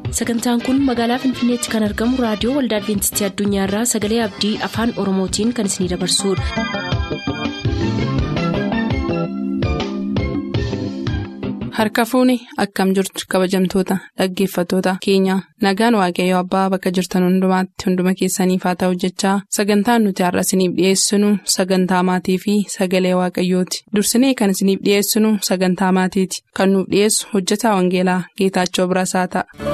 sagantaan kun magaalaa finfinneetti kan argamu raadiyoo waldaa adventistii addunyaarraa sagalee abdii afaan oromootiin kan isinidabarsudha. harka fuuni akkam jirtu kabajamtoota dhaggeeffattoota keenya nagaan waaqayyoo abbaa bakka jirtan hundumaatti hunduma keessaniif haa ta'u jechaa sagantaan nuti har'a isiniif dhiyeessinu sagantaa maatii fi sagalee waaqayyooti dursinee kan isiniif dhiyeessinu sagantaa maatiiti kan nuuf dhiyeessu hojjetaa wangeelaa geetaachoo birasaa ta'a.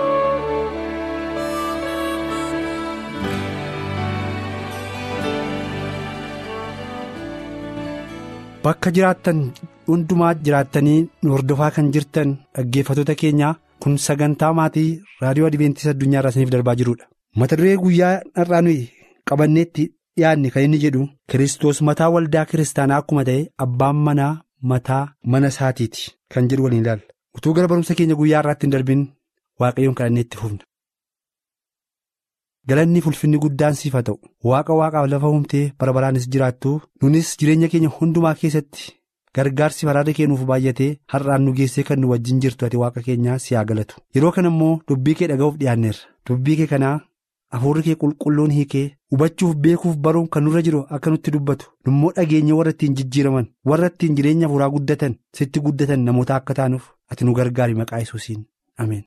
Bakka jiraattan hundumaa jiraattanii nu hordofaa kan jirtan dhaggeeffattoota keenyaa kun sagantaa maatii raadiyoo adventistii addunyaa irraa isiniif darbaa jirudha. Mata duree guyyaa har'aa nuyi qabanneetti dhiyaanne kan inni jedhu Kiristoos mataa waldaa kiristaanaa akkuma ta'e abbaan manaa mataa mana isaatiiti kan jedhu waliin ilaalla. Utuu gara barumsa keenya guyyaa har'aatti hin darbin waaqayyoon kadhannee itti fufna. Galanni ulfinni guddaan siif haa ta'u waaqa waaqaaf lafa uumtee bara baraanis jiraattu nunis jireenya keenya hundumaa keessatti gargaarsi araarri kennuuf baay'atee har'aan nu geessee kan nu wajjin jirtu ati waaqa keenyaa si haa galatu yeroo kana immoo dubbii kee dhaga'uuf dhiyaanneerra dubbii kee kanaa hafuurri kee qulqulluun hiikee hubachuuf beekuuf baruun kan nurra jiru akka nutti dubbatu immoo dhageenya warra ittiin jijjiiraman warra ittiin jireenya hafuuraa guddatan sitti guddatan namoota akka taanuuf ati nu gargaari maqaa Yesuusiin ameen.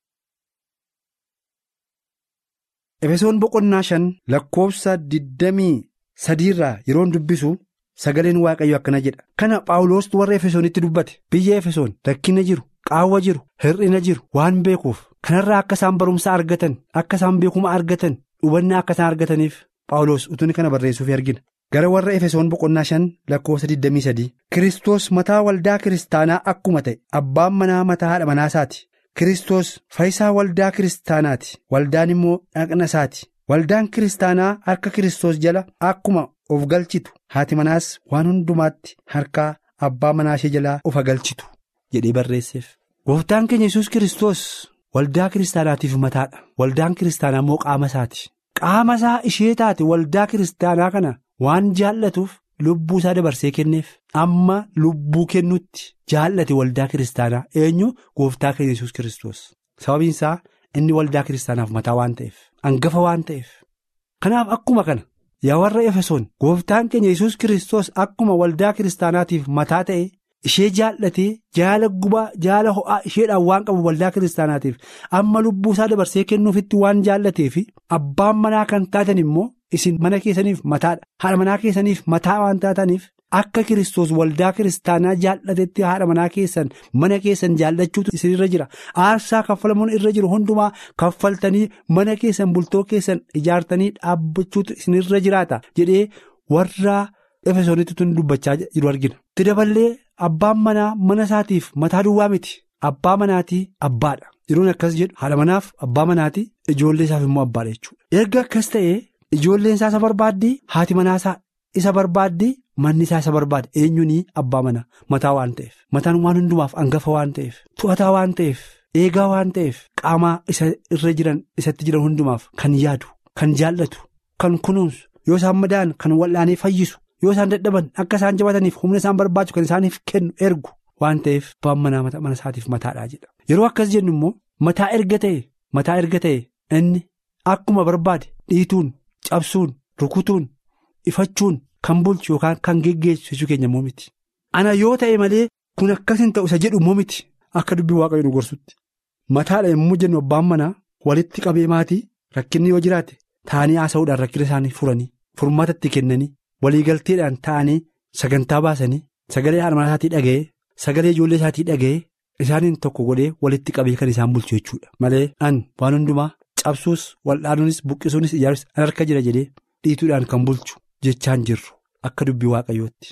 efesoon boqonnaa shan lakkoofsa digdamii sadiirraa yeroon dubbisu sagaleen waaqayyo akkana jedha kana phaawulos warra efesoonitti dubbate biyya efesoon rakkina jiru qaawwa jiru hir'ina jiru waan beekuuf kanarraa akka isaan barumsa argatan akka isaan beekuma argatan hubannaa akka isaan argataniif phaawulos utuun kana barreessuuf argina gara warra efesoon boqonnaa shan lakkoofsa digdamii sadii kiristoos mataa waldaa kiristaanaa akkuma ta'e abbaan manaa mataa haadha manaasaati. Kiristoos faayisaa waldaa kiristaanaati waldaan immoo dhaqna isaati waldaan kiristaanaa harka Kiristoos jala akkuma of galchitu haati manaas waan hundumaatti harkaa abbaa manaa ishee jalaa of galchitu jedhee barreesseef. Gooftaan keenya yesus Kiristoos waldaa kiristaanaatiif mataadha waldaan kiristaanaa immoo qaama isaati qaama isaa ishee taate waldaa kiristaanaa kana waan jaallatuuf. Lubbuu isaa dabarsee kenneef amma lubbuu kennutti jaallate waldaa kiristaanaa eenyu gooftaa keenya yesus kiristoos sababiin isaa inni waldaa kiristaanaaf mataa waan ta'eef hangafa waan ta'eef kanaaf akkuma kana yaa warra efesoon gooftaan keenya yesus kiristoos akkuma waldaa kiristaanaatiif mataa ta'e ishee jaallatee jaala gubaa jaala ho'aa isheedhaan waan qabu waldaa kiristaanaatiif amma lubbuu isaa dabarsee kennuufitti waan jaallateef abbaan manaa kan taatan immoo. isin mana keessaniif mataadha haadha manaa keessaniif mataa waan taataniif akka kiristoos waldaa kiristaanaa jaallatetti haadha manaa keessan mana keessan jaallachuutu isinirra jira aarsaa kaffalamuun irra jiru hundumaa kaffaltanii mana keessan bultoo keessan ijaartanii dhaabbachuutu isinirra jiraata jedhee warra efesoonitti tun dubbachaa jiru argina. itti daballee abbaan manaa mana isaatiif mataa duwwaa miti abbaa manaatii abbaadha yeroon akkas jedhu haadha manaaf abbaa manaatii ijoollee isaaf immoo abbaadha jechuudha erga akkas ta'ee. Ijoolleen isaa isa barbaaddi haati manaa isa barbaaddi manni isaa isa barbaade eenyuun abbaa manaa mataa waan ta'eef mataan waan hundumaaf hangafa waan ta'eef to'ataa waan ta'eef eegaa waan ta'eef qaamaa isa irra jiran isatti jiran hundumaaf kan yaadu kan jaallatu kan kunuunsu yoo isaan madaa'an kan wal'aanee fayyisu yoo isaan dadhaban akka isaan jabataniif humna isaan barbaachisu kan isaaniif kennu ergu waan ta'eef abbaan manaa mana isaatiif mataadhaa jedha yeroo akkas jennu immoo mataa erga ta'e mataa erga ta'e inni akkuma barbaade dhiituun. Cabsuun rukutuun ifachuun kan bulchu yookaan kan geggeessu keenya immoo miti. Ana yoo ta'e malee kun akkas hin ta'u isa jedhu immoo miti akka dubbii waaqayyo nu gorsutti. Mataadha yommuu jennu abbaan manaa walitti qabee maatii rakkinni yoo jiraate taa'anii haasa'uudhaan rakkina isaanii furanii furmaata itti kennanii waliigalteedhaan taa'anii sagantaa baasanii sagalee haadha manaa isaatii dhaga'ee sagalee ijoollee isaatii dhaga'ee isaaniin tokko godhee walitti qabee kan isaan bulchu jechuudha. Malee an waan hundumaa. cabsuus wal'aanuunis buqqisuunis ijaaruus harka jira jedhee dhiituudhaan kan bulchu jechaan jirru akka dubbii waaqayyootti.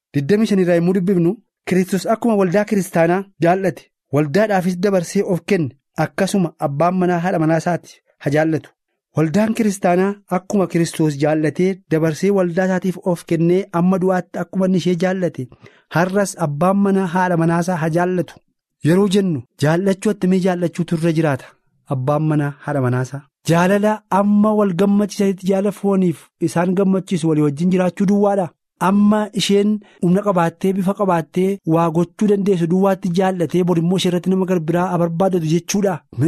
25 irraa yommuu dubbifnu kiristoos akkuma waldaa kiristaanaa jaallate waldaadhaafis dabarsee of kenne akkasuma abbaan manaa haadha manaa isaati haa jaallatu waldaan kiristaanaa akkuma kiristoos jaallatee dabarsee waldaa isaatiif of kennee amma du'aatti akkuma inni ishee jaallate har'as abbaan manaa haadha manaasaa haa jaallatu yeroo jennu jaallachuu attamii jaallachuutu irra jiraata. Abbaan manaa haadha manaasaa jaalala amma wal gammachiisanitti jaala fooniif isaan gammachiisu walii wajjin jiraachuu duwwaadha amma isheen humna qabaattee bifa qabaattee waa gochuu dandeessu duwwaatti jaallatee bor immoo ishee irratti nama garbiraa barbaadatu jechuudha miti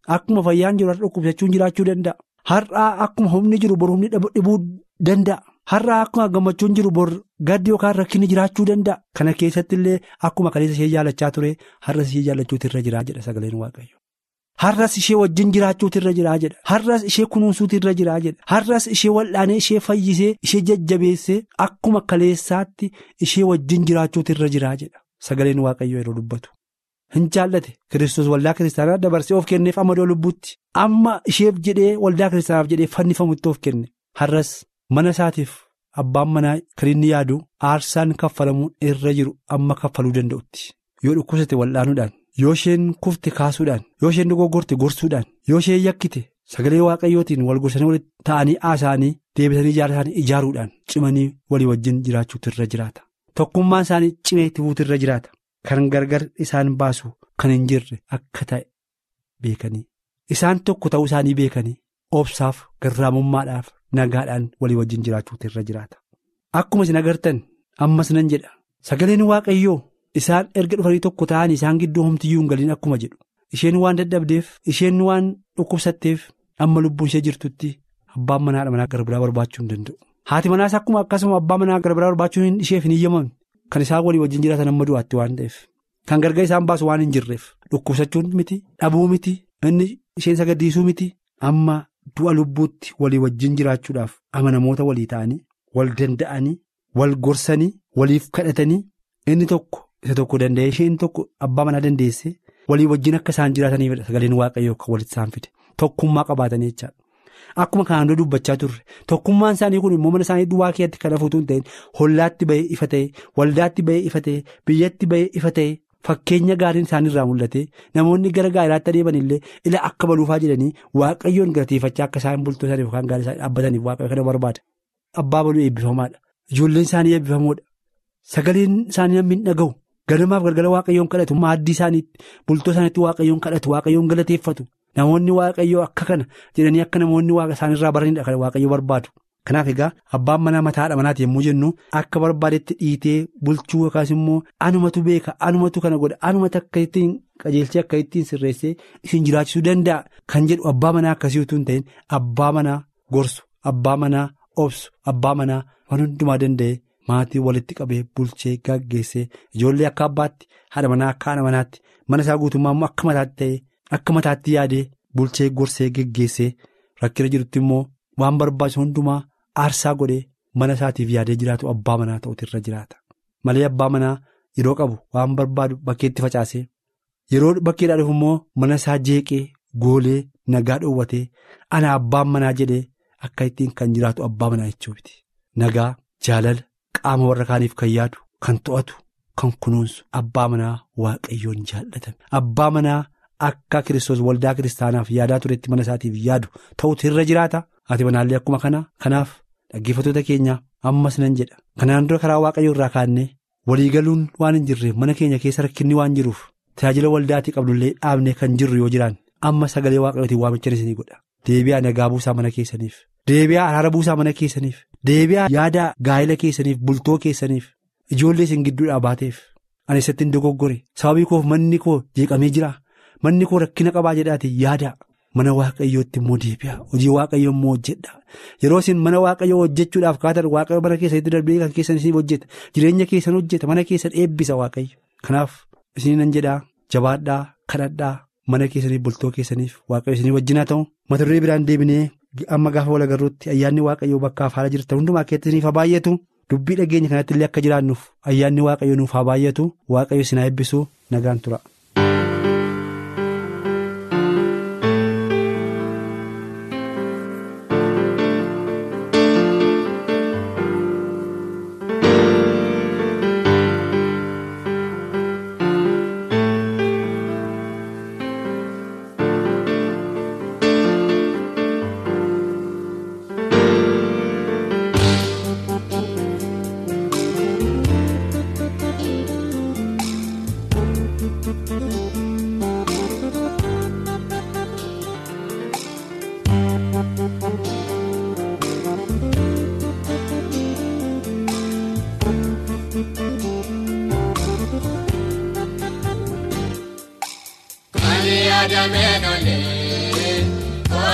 akkuma fayyaan jiru har'a dhukkubsachuun jiraachuu danda'a. Har'aa akkuma humni jiru bor humni dhibuu danda'a. Har'aa akkuma gammachuun jiru bor gaddi yookaan rakkinni jiraachuu danda'a. Kana keessatti illee akkuma kaleessa ishee jaallachaa ture har'as ishee jaallachuutu irra jiraa jedha sagaleen waaqayyo. Har'as ishee wajjin jiraachuutu irra jiraa jedha. Har'as ishee kunuunsuutu irra jiraa jedha. Har'as ishee wal'aanee ishee fayyisee ishee jajjabeessee akkuma kaleessaatti ishee wajjin jiraachuutu irra jiraa jedha. Sagaleen waaqayyo yeroo dubbatu. Hin jaallate Kiristoos waldaa kiristaanaa dabarsee of kenneef amadoo lubbuutti. Amma isheef jedhee waldaa kiristaanaaf jedhee fannifamutti of kenne. Har'as mana isaatiif abbaan manaa kan inni yaadu aarsaan kaffalamuun irra jiru amma kaffaluu danda'utti. Yoo dhukkubsate wal'aanuudhaan. Yoo isheen kufte kaasuudhaan yoo isheen dogoggorte gorsuudhaan yoo isheen yakkite sagalee waaqayyootiin wal gorsanii walitti ta'anii haasa'anii deebisanii ijaara isaanii ijaaruudhaan cimanii walii wajjin jiraachuutu irra jiraata. Tokkummaan isaanii cimee itti fuutu irra jiraata. Kan gargar isaan baasu kan hin jirre akka ta'e beekanii isaan tokko ta'uu isaanii beekanii obsaaf garraamummaadhaaf nagaadhaan walii wajjin jiraachuutu irra jiraata. Akkuma isin agartan ammas nan jedha sagaleen waaqayyoo. Isaan erga dhufanii tokko ta'anii isaan gidduu homtiyyuu hin galiin akkuma jedhu isheen waan dadhabdeef isheen waan dhukkubsatteef amma lubbuun ishee jirtutti abbaan manaadha manaa gara biraa barbaachuu hin danda'u. Haati manaas akkuma akkasuma abbaa manaa gara biraa barbaachuun isheef hin eeyyamamne kan isaan walii wajjin jiraatan amma du'aatti waan ta'eef kan gargar isaan baasu waan hin jirreef dhukkubsachuun miti dhabuu miti inni isheen sagaddiisuu miti amma du'a lubbuutti walii wajjin jiraachuudhaaf amanamoota walii ta'anii wal danda'anii wal gorsanii waliif kadhatanii inni tokko. Isa tokko danda'ee isheen tokko abbaa manaa dandeesse walii wajjin akka isaan jiraataniifidha sagaleen waaqayyoo kan walitti isaan fide tokkummaa qabaatanii jechaadha. Akkuma kanaan dura dubbachaa turre tokkummaan isaanii kun immoo mana isaanii duwwaa keessatti kan hafuutu hin ta'in hollaatti bahee ifa ta'e waldaatti bahee ifa ta'e biyyatti bahee ifa ta'e fakkeenya gaariin isaaniirraa mul'ate namoonni gara gaariitti adeeman illee ila akka baluufaa jedhanii waaqayyoon galateeffachaa akka isaan bultoo isaanii yookaan gaarii isaanii dhaabbataniif waaqayyo kana barbaada. Abbaa baluu eebbifamaadha. Ijoolleen isaanii eebbifamoodha. Sagaleen isaanii namni hin dhaga'u. Ganamaaf galgala waaqayyoon kadhatu maaddii isaaniitti bultoo isaaniitti waaqayyoon kadhatu waaqayyoon galateeffatu namoonni waaqayyoo akka kana jedhanii akka namoonni waaqa isaaniirraa baranidha kan waaqayyo barbaadu. Kanaaf egaa abbaan manaa mataadha manaati yommuu jennu akka barbaadetti dhiitee bulchuu yookaas immoo anumatu beeka anumatu kana godha anumatu akka ittiin qajeelchee akka ittiin sirreessee isin jiraachisuu danda'a kan jedhu abbaa manaa akkasii utuu hin ta'in abbaa manaa gorsu abbaa manaa obsu abbaa manaa waan hundumaa danda'e. Maatii walitti qabee bulchee gaggeessee ijoollee akka abbaatti haadha manaa akka haadha manaatti mana isaa guutummaa immoo akka mataatti ta'ee akka mataatti yaadee bulchee gorsee geggeessee rakkina jirutti immoo waan barbaachisu hundumaa aarsaa godhee mana isaatiif yaadee jiraatu abbaa manaa ta'utu irra jiraata. Malee abbaa manaa yeroo qabu waan barbaadu bakkeetti facaasee yeroo bakkeedhaa dhufu immoo mana isaa jeeqee goolee nagaa dhoowwatee ana abbaan manaa jedhee akka ittiin kan jiraatu abbaa manaa jechuuti. Nagaa jaalala. Qaama warra kaaniif kan yaadu kan to'atu kan kunuunsu abbaa manaa waaqayyoon jaallatame abbaa manaa akka kiristoos waldaa kiristaanaaf yaadaa turetti mana isaatiif yaadu ta'utu irra jiraata haati manaallee akkuma kana kanaaf dhaggeeffattoota keenya ammas nan jedha kanaan dura karaa waaqayyoo irraa kaannee waliigaluun waan hin jirreef mana keenya keessa rakkinni waan jiruuf tajaajila waldaatii qabnullee dhaabnee kan jirru yoo jiraan amma sagalee waaqayyootiin waamichan isinii godha deebi'aa nagaa buusaa mana keessaniif. Deebi'aa araara buusaa mana keessaniif deebi'aa yaada gaa'ela keessaniif bultoo keessaniif ijoollee isin gidduudhaa baateef ani isatti hin dogoggore sababii koof manni koo jeeqamee jira manni koo rakkina qabaa jedhaati yaada mana waaqayyootti immoo deebi'aa hojii waaqayyoo immoo hojjedha yeroo isin mana waaqayyoo hojjechuudhaaf kaatan waaqayyo mana keessatti darbee kan keessan isin hojjeta jireenya keessan hojjeta mana keessan eebbisa waaqayyo kanaaf isin nan jedhaa jabaadhaa kadhadhaa mana keessaniif bultoo keessaniif waaqayyo isin wajjinaa ta'u mata duree biraan deebinee. Amma gaafa wal agarruutti ayyaanni waaqayyoo bakkaaf haala jirtan hundumaa keessaniif haa baay'atu dubbii dhageenya kanatti illee akka jiraannuuf ayyaanni waaqayyoo nuuf haa baay'atu waaqayyo isin haa eebbisu nagaan tura.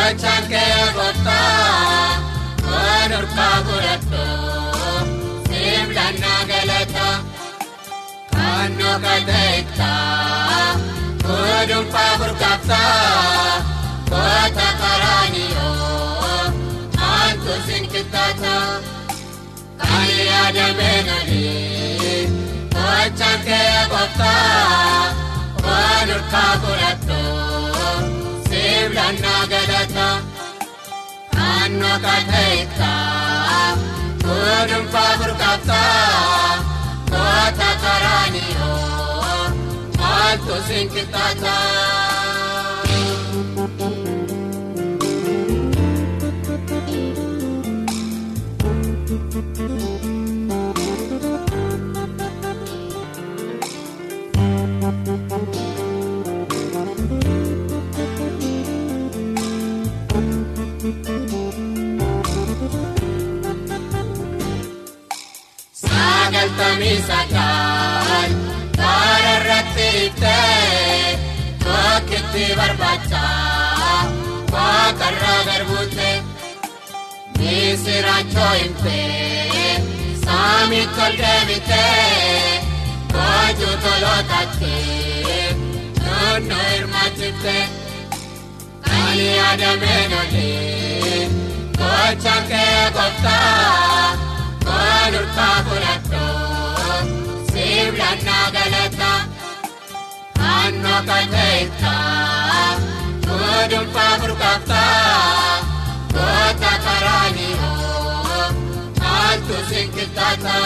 Gochaan kee gooftaa waan urkaa godhadhoo sibiilannaa galata kannoo kateektaa gudunfaa burkaaftaa goota karaaniyoo aantu sinkitaata kan yaadamee nolee gochaan kee gooftaa waan urkaa godhadhoo sibiilannaa galata. Kannoo kateektaa gudunfaa burkaaftaa goota karaaniyoo maaltu sinkitaata. Sagaltamii sagal karaa irratti iftee tokkitti barbaacha waaqarraa darbuute misiraachoo himtee saamitti ol deebitee boojuu tolootattee naannoo hirmaachiftee kan yaadamee nolee gochaan kee gooftaa. Waan urkaa godhadhoo sibiilannaa galata kannoo kateektaa gudunfaa burkaaftaa goota karaaniyoo maaltu sinkitaata.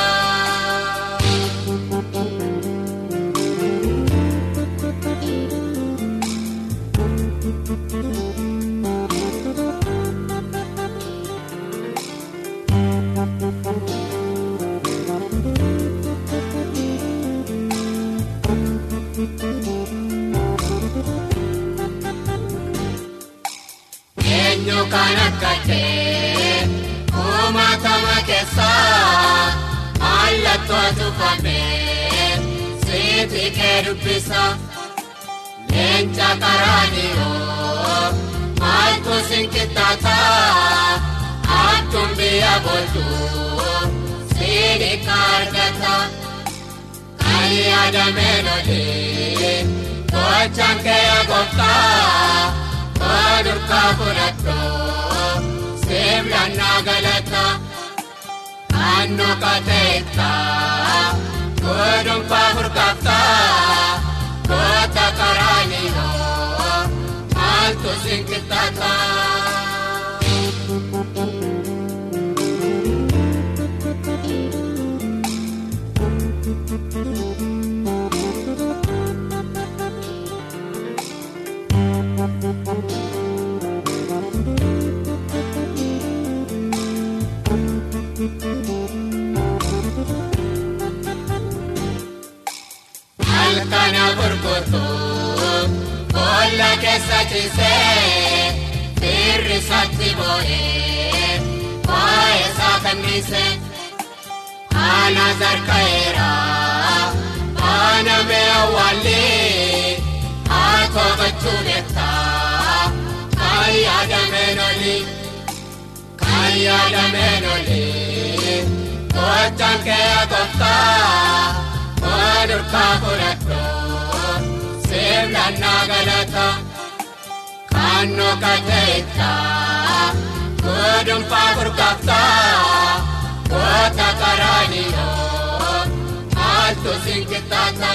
Eenyu kan akka kee uumatama keessaa mallattoo tufamee siiti kee dubbisa leenca karaaniyoo maaltu sinkitaata akkum biyya booltuu siidhi kaargata kan yaadamee nolee gochaan kee gooftaa. Waan urkaa godhadhoo sibiilannaa galata kannoo kateektaa gudunfaa burkaaftaa goota karaaniyoo maaltu sinkitaata. Halkana gurgurtuu boolla keessa ciisee firri isaatti boo'ee waa'ee isaa kanniisee haala zarka'eera haala mi'a waallee haa to'achuu beektaa kan yaadameen olii kan yaadameen olii gochaan kee gooftaa. Waan urkaa godhadhoo sibiilannaa galata kannoo kateektaa gudunfaa burkaaftaa goota karaaniyoo maaltu sinkitaata.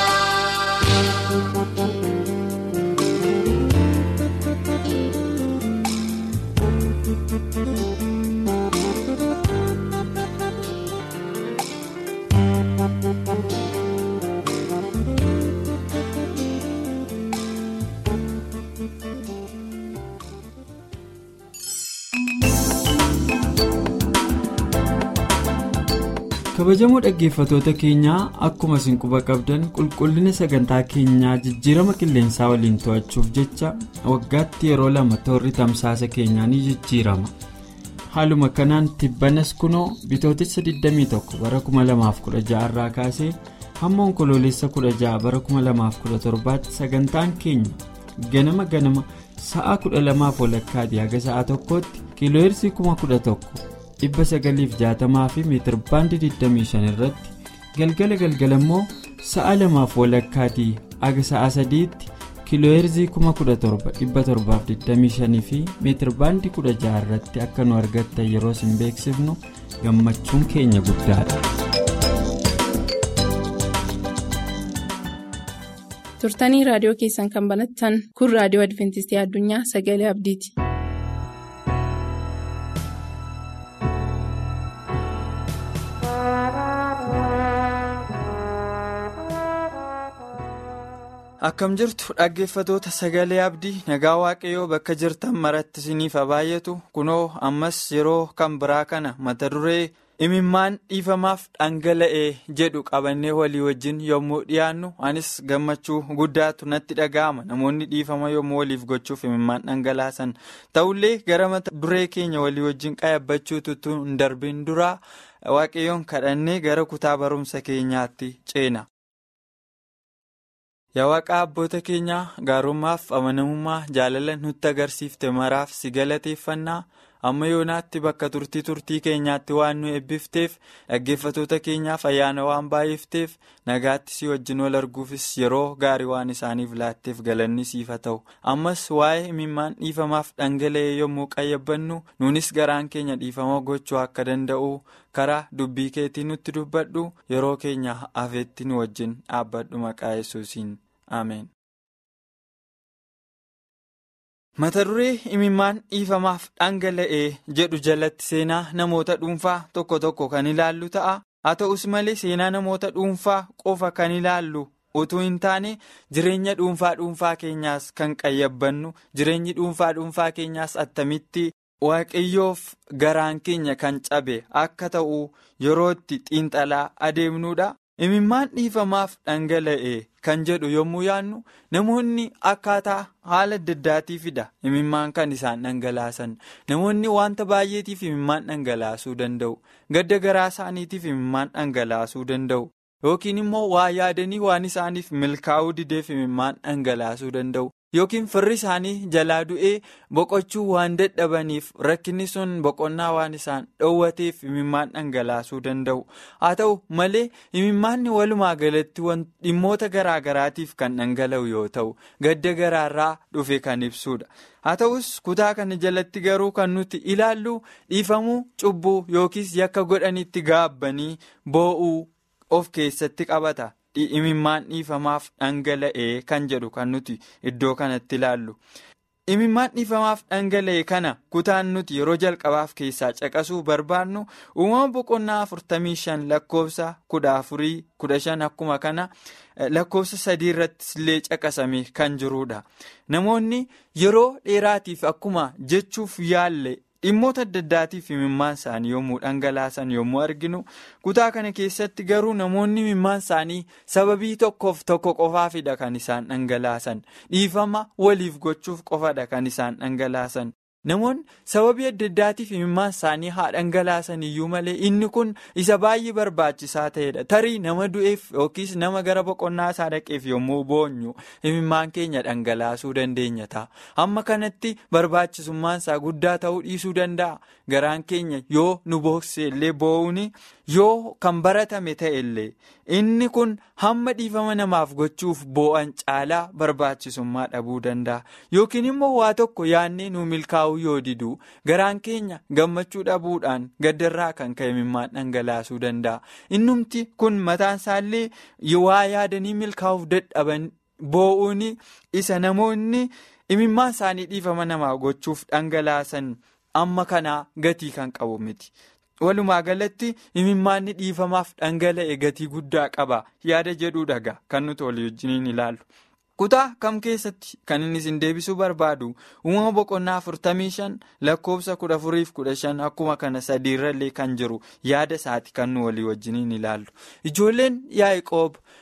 kabajamoo dhaggeeffatoota keenyaa akkuma isin quba qabdan qulqullina sagantaa keenyaa jijjiirama qilleensaa waliin to'achuuf jecha waggaatti yeroo lama toorri tamsaasa keenyaa ni jijjiirama haaluma kanaan tibbanas kunoo bitootessa 21 bara 2016 irraa kaasee hamma onkoloolessa 16 bara 2017 tti sagantaan keenya ganama ganama sa'a kudha lamaaf walakkaati haga sa'a tokkootti kiilooheerzii kuma kudha tokko dhibba sagaliif jaatamaa fi meetir baandii 25 irratti galgala galgala immoo sa'a lamaaf walakkaatii haga sa'a sadiitti kiilooheerzii kuma kudha torba dhibba torbaaf 25 fi meetir baandii 16 irratti akka nu argattan yeroo isin beeksifnu gammachuun keenya guddaadha. turtanii raadiyoo keessan kan banattan kun raadiyoo adventistii addunyaa sagalee abdiiti. akkam jirtu dhaggeeffatoota sagalee abdii nagaa waaqayyoo bakka jirtan maratti isiniif baay'atu kunoo ammas yeroo kan biraa kana mata duree imimmaan dhiifamaaf dhangala'ee jedhu qabannee walii wajjin yommuu dhiyaannu anis gammachuu guddaatu natti dhaga'ama namoonni dhiifama yommuu waliif gochuuf imimmaan dhangalaasan ta'ullee gara mata duree keenya walii wajjin qayyabachuutu hin darbin duraa waaqayyoon kadhannee gara kutaa barumsa keenyaatti ceena. yaa waaqa abboota keenyaa gaarummaaf amanamummaa jaalala nutti agarsiifte maraaf si galateeffannaa amma yoonaatti bakka turtii turtii keenyaatti waan nu eebbifteef dhaggeeffatoota keenyaaf ayyaana waan baay'ifteef nagaatti si wajjin wal arguufis yeroo gaarii waan isaaniif laatteef galanni siif haa ta'u ammas waa'ee imimmaan dhiifamaaf dhangala'ee yommuu qayyabannu nuunis garaan keenya dhiifama gochuu akka danda'u karaa dubbii keetii nutti dubbadhu yeroo keenya hafeetti nu wajjin dhaabbadhu maqaa yesuusiin ameen. mata duree imimmaan dhiifamaaf dhangala'ee jedhu jalatti seenaa namoota dhuunfaa tokko tokko kan ilaallu ta'a haa ta'us malee seenaa namoota dhuunfaa qofa kan ilaallu utuu hin taane jireenya dhuunfaa dhuunfaa keenyaas kan qayyabannu jireenyi dhuunfaa dhuunfaa keenyaas attamitti waaqayyoof garaan keenya kan cabe akka ta'u yeroo itti xiinxalaa adeemnudha. imimmaan dhiifamaaf dhangala'e kan jedhu yommuu yaadnu namoonni akkaataa haala adda addaatiifidha imimmaan kan isaan dhangalaasan namoonni wanta baay'eetiif imimmaan dhangalaasuu danda'u gadda garaa isaaniitiif imimmaan dhangalaasuu danda'u yookiin immoo waa yaadanii waan isaaniif milkaa'uu dideef imimmaan dhangalaasuu danda'u yookiin firri isaanii jalaa du'ee boqochuu waan dadhabaniif rakkinni sun boqonnaa waan isaan dhoowwateef imimmaan dhangalaasuu danda'u haa ta'u malee imimmaanni walumaa galatti dhimmoota garaa garaatiif kan dhangala'u yoo ta'u gadda garaarraa dhufe kan ibsudha haa ta'us kutaa kana jalatti garuu kan nuti ilaallu dhiifamuu cubbuu yookiis yakka godhanitti gaabbanii boo'uu of keessatti qabata. imimmaan dhiifamaaf dhangala'ee kan jedhu kan nuti iddoo kanatti ilaallu imimmaan dhiifamaaf dhangala'e kana kutaan nuti yeroo jalqabaaf keessaa caqasuu barbaadnu uumama boqonnaa 45 lakkoofsa 14-15 akkuma kana lakkoofsa sadii irrattis illee caqasame kan jirudha namoonni yeroo dheeraatiif akkuma jechuuf yaalle. dhimmoota adda addaatiif imimmaan isaanii yommuu dhangalaasan yommuu arginu kutaa kana keessatti garuu namoonni imimmaan isaanii sababii tokkoof tokko qofaafidha kan isaan dhangalaasan dhiifama waliif gochuuf qofadha kan isaan dhangalaasan namoonni sababii adda addaatiif imimmaan isaanii haa dhangalaasan iyyuu malee inni kun isa baay'ee barbaachisaa ta'edha tarii nama du'eef yookiis nama gara boqonnaa isaa dhaqeef yommuu boonyu imimmaan keenya dhangalaasuu dandeenya ta'a amma kanatti barbaachisummaan isaa guddaa ta'uu dhiisuu danda'a garaan keenya yoo nu bookse illee boo'uun yoo kan baratame ta'e illee inni kun hamma dhiifama namaaf gochuuf boo'an caalaa barbaachisummaa dhabuu danda'a yookiin immoo waa tokko yaadnee nu milkaa'uu yoo didu garaan keenya gammachuu dhabuudhaan gaddarraa kan ka'e imimmaan dhangalaasuu danda'a innumti kun mataan isaallee waa yaadanii milkaa'uuf dadhaban boo'uun isa namoonni imimmaan isaanii dhiifama namaaf gochuuf dhangalaasan amma kanaa gatii kan qabu miti. walumaa galatti imimmaanni dhiifamaaf dhangala'e gatii guddaa qaba yaada jedhuu dhaga kan nuti walii wajjiniin ilaallu. kutaa kam keessatti kan inni isin deebisuu barbaadu uumama boqonnaa 45 lakkoofsa 14-15 akkuma kana sadiirrallee kan jiru yaada isaati kan nu walii wajjiniin ilaallu ijoolleen yaa'qoob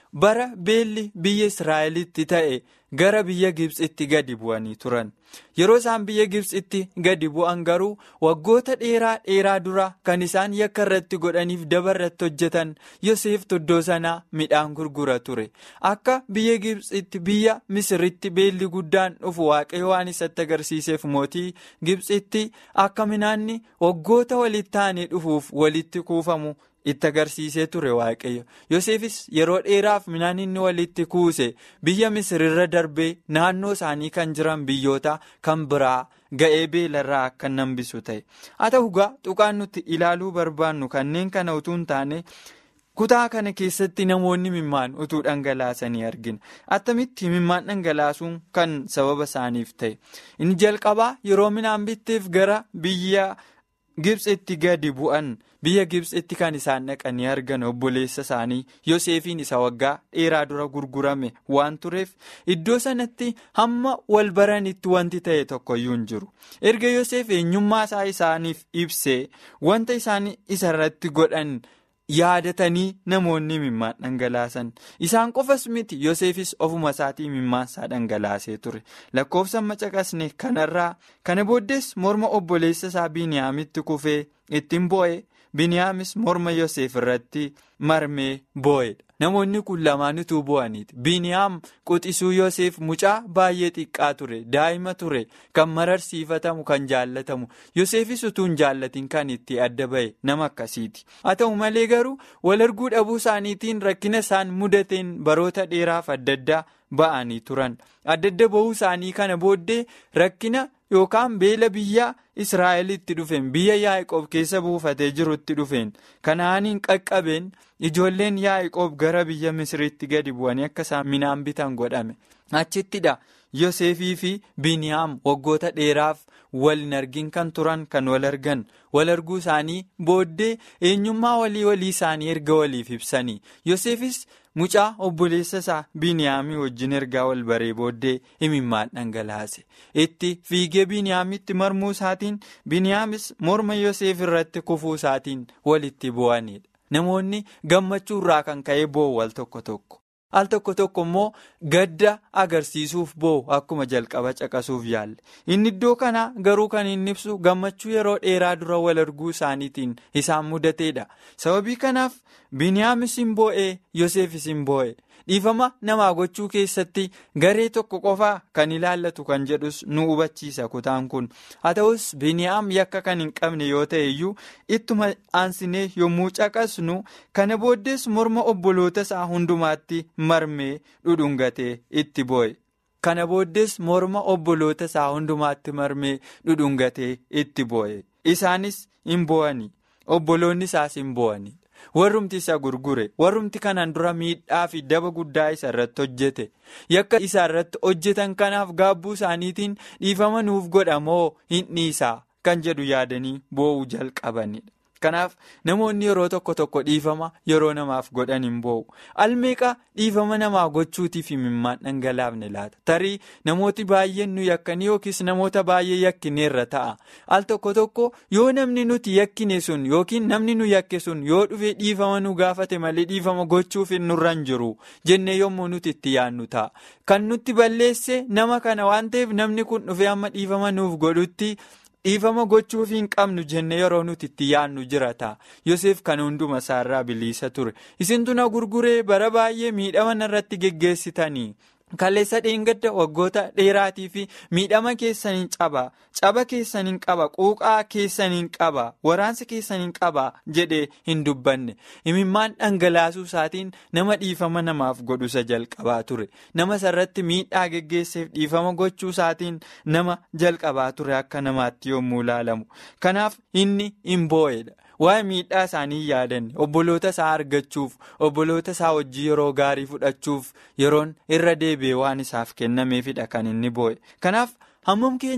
bara beelli biyya israa'elitti ta'e gara biyya gibsitti gadi bu'anii turan yeroo isaan biyya gibsitti gadi bu'an garuu waggoota dheeraa dheeraa dura kan isaan yakka irratti godhaniif daba irratti hojjetan yoseef iddoo sanaa midhaan gurgura ture akka biyya gibsitti biyya misiritti beelli guddaan dhufu waaqayyo waan isatti agarsiiseef mootii gibsitti akka midhaanni waggoota walitti ta'anii dhufuuf walitti kuufamu. itti agarsiisee ture waaqayyo yoseefis yeroo dheeraaf midhaan inni walitti kuuse biyya misirirra darbee naannoo isaanii kan jiran biyyoota kan biraa ga'ee beelarraa akka nambisu ta'e haa ta'u gaa tuqaan nuti ilaaluu barbaannu kanneen kana utuu hin taane kutaa kana keessatti namoonni mimmaan utuu dhangalaasanii argina attamitti mimmaan dhangalaasuun kan sababa isaaniif ta'e inni jalqabaa yeroo midhaan bitteef gara biyya. Gibsitti gadi bu'an biyya Gibsitti kan isaan dhaqanii argan obboleessa isaanii Yoseefiin isa waggaa dheeraa dura gurgurame waan tureef iddoo sanatti hamma wal baranitti wanti ta'e tokkoyyuu hin jiru. Erga Yoseef eenyummaa isaa isaaniif ibsee wanta isaan isarratti godhan yaadatanii namoonni mimmaan dhangalaasan isaan qofas miti Yoseefis ofuma isaatii mimmaan isaa dhangalaasee ture lakkoofsa macaqasne kanarraa kana booddees morma obboleessa isaa Biniyaamitti kufee ittiin boo'e Biniyaamis morma Yoseef irratti marmee boo'edha. Namoonni kun lamaanituu boo'aniiti. Biniyaam quxisuu Yoseef mucaa baay'ee xiqqaa ture. Daa'ima ture. Kan mararsiifatamu, kan jaallatamu. Yoseefis utuu hin jaallatiin kan itti adda ba'e nama akkasiiti. Haa ta'u malee garuu wal arguu dhabuu isaaniitiin rakkina isaan mudateen baroota dheeraaf adda addaa ba'anii turan. Adda adda ba'uu isaanii kana booddee rakkina yookaan beela biyya Israa'elitti dhufeen biyya Yaa'ikoob keessa buufatee jirutti dhufeen kanaaniin qaqqabeen ijoolleen Yaa'ikoob gara biyya Misiritti gadi bu'anii akka isaan midhaan bitan godhame. Achittidha Yoseefii fi Biniyaam waggoota dheeraaf wal hin argin kan turan kan wal argan wal arguu isaanii booddee eenyummaa walii walii isaanii erga waliif ibsanii Yoseefis mucaa obboleessa isaa Biniyaamii wajjin ergaa wal baree booddee imimmaan dhangalaase itti fiigee Biniyaamitti marmuu isaatiin Biniyaamis morma Yoseef irratti kufuu isaatiin walitti bu'anidha. Namoonni gammachuu irraa kan ka'ee boo'u wal tokko tokko. Al tokko tokko immoo gadda agarsiisuuf boo'u akkuma jalqaba caqasuuf yaalle. Inni iddoo kana garuu kan inni ibsu gammachuu yeroo dheeraa dura wal arguu isaaniitiin isaan mudateedha. Sababii kanaaf Biniyaamis hin boo'ee Yoseefis hin boo'e. Dhiifama namaa gochuu keessatti garee tokko qofaa kan ilaallatu kan jedhus nu hubachiisa kutaan kun. Haa ta'us Biniyaam yakka kan hin qabne yoo ta'e iyyuu ittuma aansinee yommuu caqasnu kana booddees morma obboloota isaa hundumaatti marmee dhudhungatee itti boo'e. Kana booddees morma obboloota isaa hundumaatti marmee dhudhungatee itti boo'e. Isaanis hin boo'ani. Obboloonni isaas hin boo'ani. warrumti isa gurgure warrumti kanaan dura miidhaa fi daba guddaa isa irratti hojjete yakka isa irratti hojjetan kanaaf gaabbuu isaaniitiin dhiifama nuuf godhamoo hin dhiisaa kan jedhu yaadanii boo'uu jalqabanidha. Kanaaf namoonni yeroo tokko tokko dhiifama yeroo namaaf godhan hin boo'u. Almeeqa dhiifama namaa gochuutiif imimmaan dhangalaafne laata. Tarii namooti baay'een nu yakkanii yookiis namoota baay'ee yakkineerra ta'a. Al tokko tokko yoo namni nuti yakkine sun yookiin namni nu yakke sun yoo dhufee dhiifama nu gaafate malee dhiifama gochuuf hin nurra hin jiru jennee yommuu nuti itti yaadnu ta'a. Kan nutti balleesse nama kana waan ta'eef namni kun dhufee amma dhiifama nuuf godhutti. dhiifama gochuuf hin qabnu jenne yeroo nuti itti yaadnu jira ta'a Yoseef kan hunduma isaarraa bilisa ture isintu na gurguree bara baay'ee miidhama irratti geggeessitanii kaleessa dheengadda waggoota dheeraatii fi miidhama keessaniin caba caba keessaniin qaba quuqaa keessaniin qaba waraansa keessaniin qaba jedhee hin dubbanne imimmaan dhangalaasuu isaatiin nama dhiifama namaaf godhusa jalqabaa ture nama sarratti miidhaa geggeesseef dhiifama gochuu isaatiin nama jalqabaa ture akka namaatti yommuu ilaalamu kanaaf inni hin boo'edha. waa'ee miidhaa isaanii yaadanne obboloota isaa argachuuf obboloota isaa hojii yeroo gaarii fudhachuuf yeroon irra deebi'e waan isaaf kennameefidha kan inni boo'e kanaaf hammam keenyadha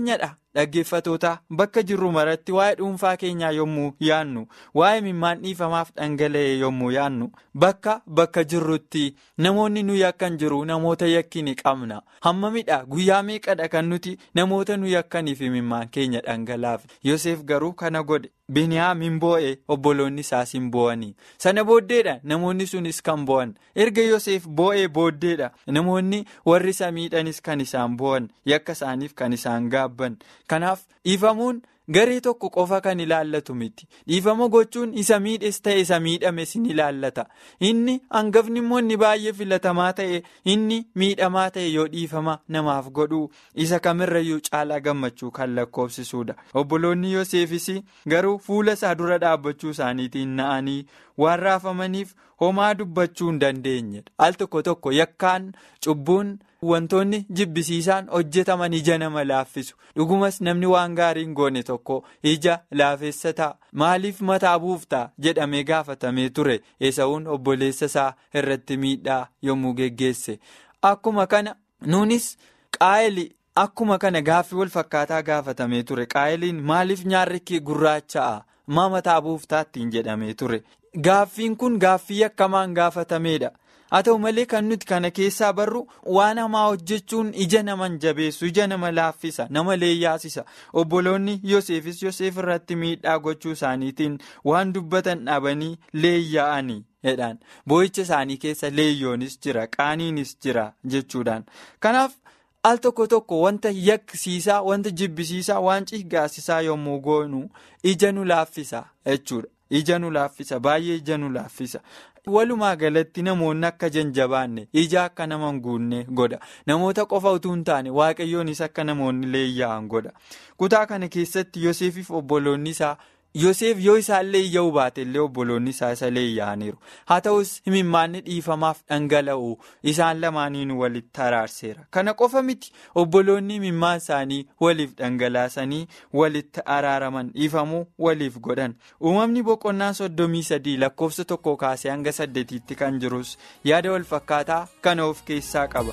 dhaggeeffatoota bakka jirru maratti waa'ee dhuunfaa keenyaa yommuu yaannu waa'ee imimmaan dhiifamaaf dhangala'e yommuu yaannu bakka bakka jirrutti namoonni nu yakkan jiru namoota yakkini qabna hammamidha guyyaa meeqadha kan nuti namoota nu yakkaniif imimmaan keenya dhangalaaf Yoseef garuu kana godhe. Biniyaam hin boo'e obboloonni isaas hin boo'anii sana booddeedha namoonni sunis kan boo'an erga Yoseef boo'ee booddeedha namoonni warri isa miidhanis kan isaan boo'an yakka isaaniif kan isaan gaabban kanaaf dhiifamuun garee tokko qofa kan ilaallatu miti dhiifama gochuun isa miidhes ta'e isa miidhames ni ilaallata inni hangafni immoo inni baay'ee filatamaa ta'e inni miidhamaa ta'e yoo dhiifama namaaf godhu isa kamirrayyuu caalaa gammachuu kan lakkoofsisuudha obboloonni Yoseefis garuu fuula isaa dura dhaabbachuu isaaniitiin na'anii waan raafamaniif homaa dubbachuu hin dandeenyedha al tokko tokko yakkaan cubbuun. Wantoonni jibbisiisaan hojjetaman ija nama laaffisu dhugumas namni waan gaarii hin goone tokko ija laafessa ta'a maaliif mataa buuftaa jedhamee gaafatamee ture eesawuun obboleessa isaa irratti miidhaa yommuu geggeesse akkuma kana nuunis qaa'eli akkuma kana gaaffii wal fakkaataa gaafatamee ture qaa'eliin maaliif nyaarri kee gurraacha'a maa mataa buuftaattiin jedhamee ture gaaffiin kun gaaffii akkamaan gaafatameedha. haa ta'u malee kan nuti kana keessaa barru waan hamaa hojjechuun ija naman jabeessu ija nama laaffisa nama leeyyaasisa obboloonni yoseefis yoseef irratti miidhaa gochuu isaaniitiin waan dubbatan dhabanii leeyyaa'anii jedhaan boo'icha isaanii keessa leeyyoonis jira qaaniinis jira jechuudhaan kanaaf al tokko tokko wanta yakkisiisaa wanta jibbisiisaa waan cigaasisaa yommuu goonu ija nu laaffisa jechuudha ija nu laaffisa baay'ee ija nu laaffisa. walumaa galatti namoonni akka janjabaanne ija akka nama hin guunne godha namoota qofa utuu hin taane waaqayyoonis akka namoonni leeyyaa'an godha kutaa kana keessatti yoseefiif obboloonni isaa yoseef yoo isaallee iyya'uu baate illee obboloonni isaa isa leeyyaa'aniiru haa ta'us himimmaanni dhiifamaaf dhangala'u isaan lamaaniin walitti araarseera kana qofa miti obboloonni himimmaan isaanii waliif dhangalaasanii walitti araaraman dhiifamuu waliif godhan uumamni boqonnaa soddomii sadii lakkoofsa tokko kaasee hanga saddeetiitti kan jirus yaada wal fakkaataa kana of keessaa qaba.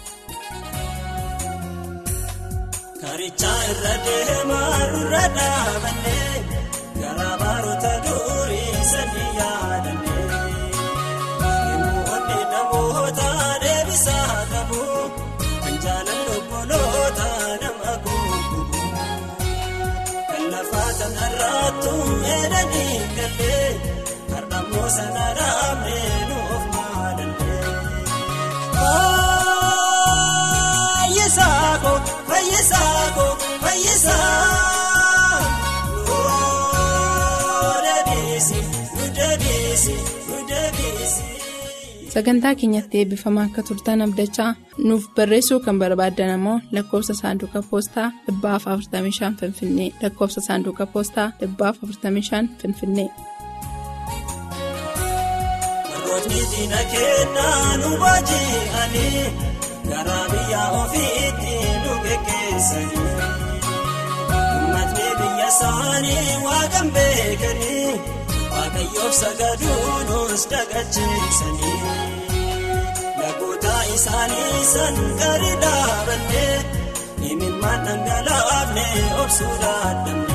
Garaa baroota durii sadii yaadannee Namoonni namoota deebisaa qabu kan jaalalli obboloota nama guutuu kan lafaa kanarraattu meedanii gallee har'ammoo sana raamee nuuf maalallee. Fayyisaa koo fayyisaa koo fayyisaa. sagantaa keenyatti eebbifamaa akka turtan abdachaa nuuf barreessuu kan barbaaddan ammoo lakkoofsa saanduqa poostaa 45 finfinnee lakkoofsa saanduqa poostaa 45 finfinnee. Rootni diina kennaa nu baaji'anii garaa biyya ofiitti nu geggeessanii uummatni biyya isaanii waaqan beekanii. Waaqayyoof sagaduunis dagacheessanii lagoota isaanii san gadi dhaabannee imimmaan dhangalaafne obsuu dadhabne.